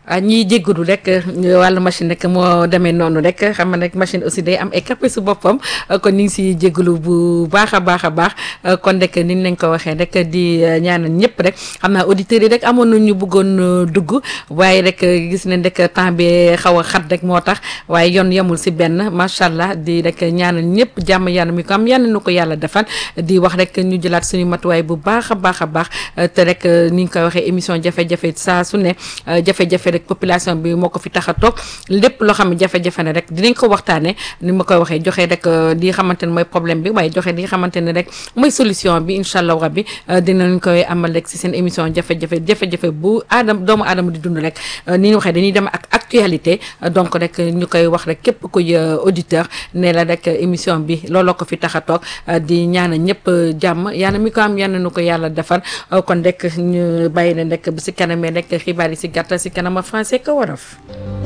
ah ñiy jéggalu rek wàllu machine rek moo demee noonu rek xam nga rek machine aussi day am ay caprice boppam kon ñu ngi si jéggalu bu baax a baax a baax kon rek ni ñu leen ko waxee rek di ñaanal ñëpp rek xam naa auditeurs yi rek amoon na ñu bëggoon dugg waaye rek gis nañ rek temps bi xaw a xat rek moo tax waaye yoon yemul si benn macha allah di rek ñaanal ñëpp jàmm yàlla mi ko am yàlla na ko yàlla defal di wax rek ñu jëlaat suñu matuwaay bu baax a baax a baax te rek ni ñu koy waxee émission jafe-jafe saa su ne jafe-jafe rek population bi moo ko fi tax a toog lépp loo xam ne jafe-jafe ne rek dinañ ko waxtaanee ni ma koy waxee joxe rek li xamante ne mooy problème bi waaye joxe li xamante ne rek mooy solution bi incha allah rabbi dinañ koy amal rek si seen émission jafe-jafe jafe-jafe bu aadama doomu aadama di dund rek ni ñu waxee dañuy dem ak actualité donc rek ñu koy wax rek képp kuy auditeur ne la rek émission bi looloo ko fi tax a toog di ñaana ñëpp jàmm yàlla mi ko am yàlla nu ko yàlla defar kon rek ñu bàyyi leen rek bu si kanamee rek xibaar yi si gàttal si kanama français ko wolof